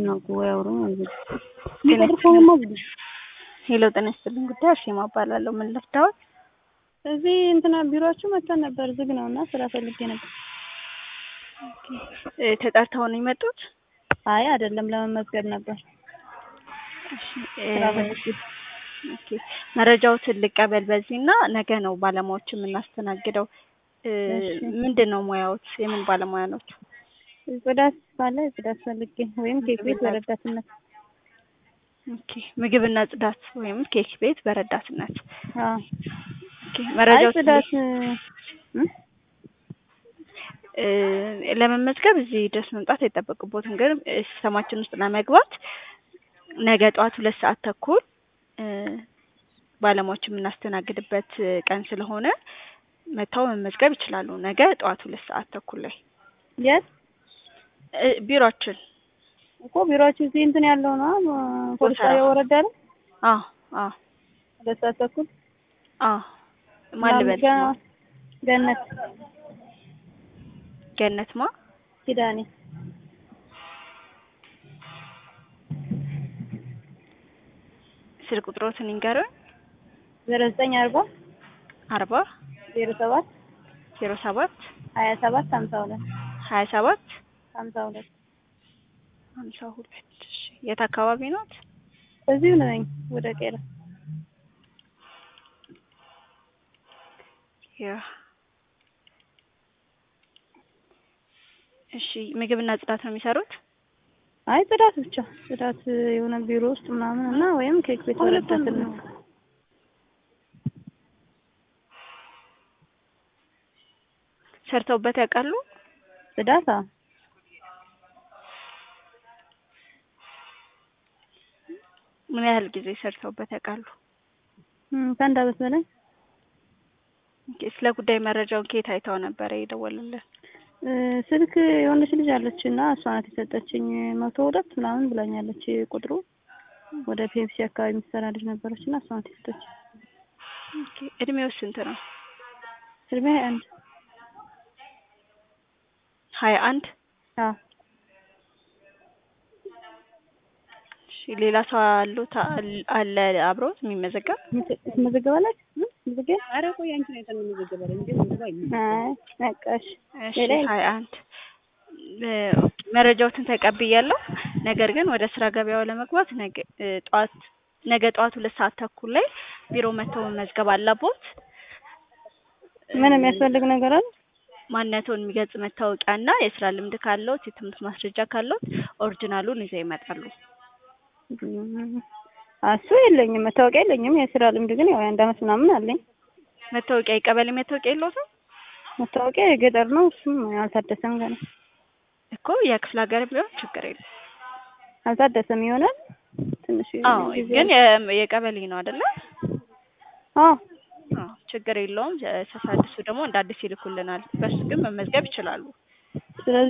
ነው እኮ ያወሩ እንግዲህ የሚቀጥር ከሆነማ እንግዲህ ሄሎ ጤና ይስጥልኝ ጉዳይ አርሴማ እባላለሁ ምን ልርዳዎት እዚህ እንትና ቢሮአችሁ መጥተን ነበር ዝግ ነው እና ስራ ፈልጌ ነበር እ ተጠርተው ነው የመጡት አይ አይደለም ለመመዝገብ ነበር እሺ እ ስራ ፈልጌ ኦኬ መረጃዎትን ልቀበል በዚህ እና ነገ ነው ባለሙያዎች የምናስተናግደው እ እሺ። ምንድን ነው ሙያዎት የምን ባለሙያ ኖት ጽዳት ካለ ጽዳት ፈልጌ ወይም ኬክ ቤት በረዳትነት ኦኬ ምግብና ጽዳት ወይም ኬክ ቤት በረዳትነት አዎ ኦኬ አይ መረጃዎች ጽዳት እ እ ለመመዝገብ እዚህ ድረስ መምጣት አይጠበቅቦትም ግን እ ሲስተማችን ውስጥ ለመግባት ነገ ጠዋት ሁለት ሰዓት ተኩል እ ባለሙያዎች የምናስተናግድበት እ ቀን ስለሆነ መጥተው መመዝገብ ይችላሉ ነገ ጠዋት ሁለት ሰዓት ተኩል ላይ የት እ ቢሮአችን እኮ ቢሮአችሁ እዚህ እንትን ያለው ነው ፖሊስ ጎተራ። ጣቢያ ወረዳ ላይ አዎ አዎ ሁለት ሰዓት ተኩል አዎ ማን ልበል ገ- ገነት ገነት ማ ኪዳኔ ስልክ ቁጥሮትን ይንገሩን ዜሮ ዘጠኝ አርባ አርባ ዜሮ ሰባት ዜሮ ሰባት ሀያ ሰባት ሀምሳ ሁለት ሀያ ሰባት ሀምሳ ሁለት ሀምሳ ሁለት እሺ የት አካባቢ ኖት እዚሁ ነኝ ወደ ቄራ ያ እሺ ምግብና ጽዳት ነው የሚሰሩት አይ ጽዳት ብቻ ጽዳት የሆነ ቢሮ ውስጥ ምናምን እና ወይም ኬክ ቤት በረዳትነት ሰርተውበት ያውቃሉ ጽዳት አዎ ምን ያህል ጊዜ ሰርተውበት ያውቃሉ እም፣ ከአንድ አመት በላይ ኦኬ ስለ ጉዳይ መረጃውን ከየት አይተው ነበረ የደወሉልን እ፣ ስልክ የሆነች ልጅ አለች እና እሷ ናት የሰጠችኝ መቶ ሁለት ምናምን ብላኛለች ቁጥሩ ወደ ፔፕሲ አካባቢ የምትሰራ ልጅ ነበረች እና እሷ ናት የሰጠችኝ ኦኬ እድሜው ስንት ነው እድሜ ሀያ አንድ ሀያ አንድ አዎ እሺ ሌላ ሰው አሉት አል- አለ አብሮት የሚመዘገብ ትመዘገባለች መዘገብ ኧረ ቆይ አንቺ ነው የተመዘገበው እንዴ ምዝገባ አይ በቃ እሺ እሺ ሌላ የለም። ሀያ አንድ እ፣ ኦኬ መረጃዎትን ተቀብያለሁ ነገር ግን ወደ ስራ ገበያው ለመግባት ነገ እ፣ ጠዋት ነገ ጠዋት ሁለት ሰዓት ተኩል ላይ ቢሮ መጥተው መመዝገብ አለቦት ምን የሚያስፈልግ ነገር አለ ማንነቱን የሚገልጽ መታወቂያ እና የስራ ልምድ ካለዎት የትምህርት ማስረጃ ካለዎት ኦሪጂናሉን ይዘው ይመጣሉ እም፣ እሱ የለኝም መታወቂያ የለኝም የስራ ልምድ ግን ያው የአንድ አመት ምናምን አለኝ መታወቂያ የቀበሌ መታወቂያ የለዎትም መታወቂያ የገጠር ነው እሱም አልታደሰም ገና እኮ የክፍለ ሀገር ቢሆን ችግር የለም አልታደሰም ይሆናል ትንሽ አዎ ጊዜ ግን የ- የቀበሌ ነው አይደለ አዎ አዎ ችግር የለውም ሲያሳድሱ ደግሞ እንደ አዲስ ይልኩልናል በሱ ግን መመዝገብ ይችላሉ ስለዚህ